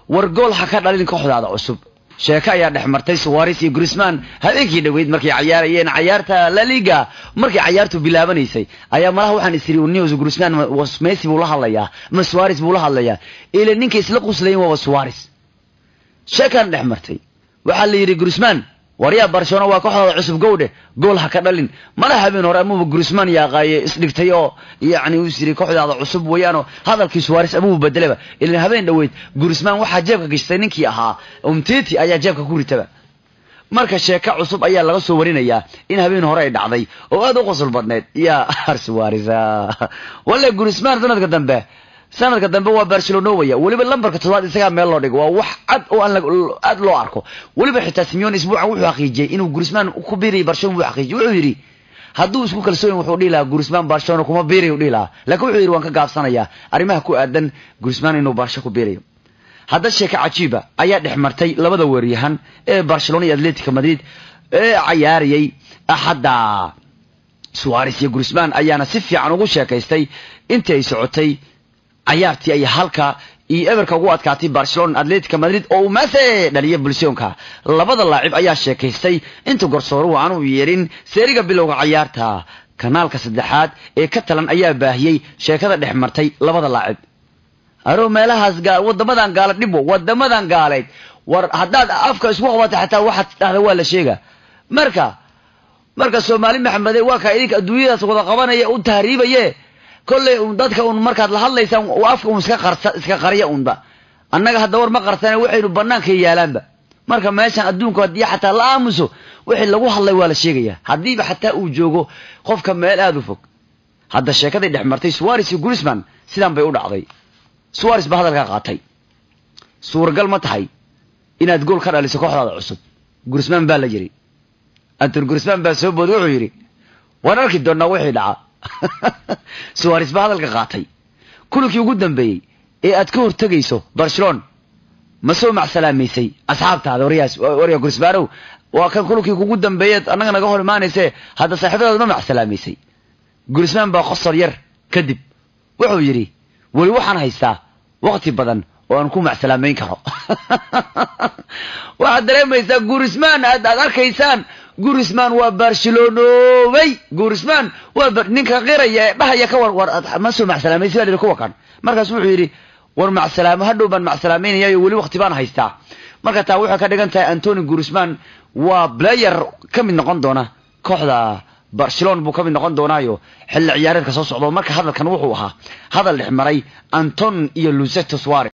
war gool ha ka dhalin kooxdaada cusub sheeko ayaa dhex martay suwaris iyo grisman habeenkii dhoweyd markay cayaarayeen cayaarta la liga markay cayaartu bilaabanaysay ayaa malaha waxaan isiri news grisman messi buu la hadlayaa ma suwaris buu la hadlayaa ile ninkay isla quslayin waaba suwaris sheekaan dhex martay waxaa la yidhi grisman waryaa barcelona waa kooxdaada cusub gowdhe gool ha ka dhalin mala habeen hore amuba grisman yaaqaaye isdhigtay oo yacni uu isiri kooxdaada cusub weeyaanoo hadalkii suwaris amuba bedelaba ilan habeen dhoweyd grisman waxaa jeebka gashtay ninkii ahaa umtiti ayaa jeebka ku ritaba marka sheeko cusub ayaa laga soo warinayaa in habeen hore ay dhacday oo aad u qosol badneed yaa ar suwaris walle grisman sanadka dambe sanadka dambe waa barcelonowaya weliba lambarka toddobaad isagaa meel loo dhigo waa wax cad oo aan aad loo arko weliba xitaa simeon isbuucan wuxuu xaqiijiyey inuu grisman ku biirayay barcelona buu xaqiijiyey wuxuu yidhi hadduu isku kalsooyin wuxuu dhihi lahaa grisman barcelona kuma biirayo u dhihi lahaa laakiin wuxuu yidhi waan ka gaabsanayaa arrimaha ku aadan grisman inuu barsho ku biirayo hadda sheeka cajiiba ayaa dhex martay labada weeryahan ee barcelona iyo atletica madrid ee cayaarayay axadda suwaris iyo grisman ayaana si fiican ugu sheekaystay intii ay socotay cayaartii ay halka iyo eberka ugu adkaatay barcelona atletica madrid oo uu maase dhaliya bulshoonka labada laacib ayaa sheekaystay inta gorsooruhu aanu yeerin seeriga bilowga cayaarta kanaalka saddexaad ee ka talan ayaa baahiyey sheekada dhex martay labada laacib aro meelahaas wadamadan gaala dhibo wadamadan gaaleed war haddaad afka isku qabatay xataa waxaad dhahda waa la sheega marka marka soomaali maxamede waa kaa idinka adduunyadaas wada qabanaya u tahriibaye kolley un dadka un markaad la hadlaysaan afka un iska qarsa iska qarya unba annaga hadda war ma qarsana waxaynu banaanka yaalaanba marka meeshan adduunku haddii xataa la aamuso wixii lagu hadlay waa la sheegaya haddiiba xataa uu joogo qofka meel aada u fog hadda sheekaday dhex martay suwaris iyo grisman sidaan bay u dhacday suwaris baa hadalkaa qaatay suuragal ma tahay inaad gool ka dhaliso kooxdaada cusub grisman baa la yidhi anton grisman baa soo booday wuxuu yidhi waan arki doonnaa wixii dhaca suwaris baa hadalka qaatay kulankii ugu dambeeyey ee aad ka hortegayso barcelona ma soo macsalaamaysay asxaabtaada waryaas warya grismanow waa kan kulankii kugu dambeeyeed annaga naga hor imaanayse hadda saaxiibadaada ma macsalaamaysay grisman baa qosor yar kadib wuxuu yidhi weli waxaan haystaa wakti badan oo aan ku macsalaamayn karo waxaad dareemaysaa gurisman aad aad arkaysaan gurisman waa barcelonobay gurisman waa ninka qiraya ee dhahaya ka war war ma soo macsalaamaysay baa kuwa kan markaas wuxuu yidhi war macsalaamo hadhow baan macsalaamaynaya weli wakti baan haystaa marka taa waxay ka dhigan tahay antony gurisman waa player ka mid noqon doona kooxda barcelona buu ka mid noqon doonaayo xilli ciyaareedka soo socdo marka hadalkan wuxuu ahaa hadal dhex maray anton iyo luceto suare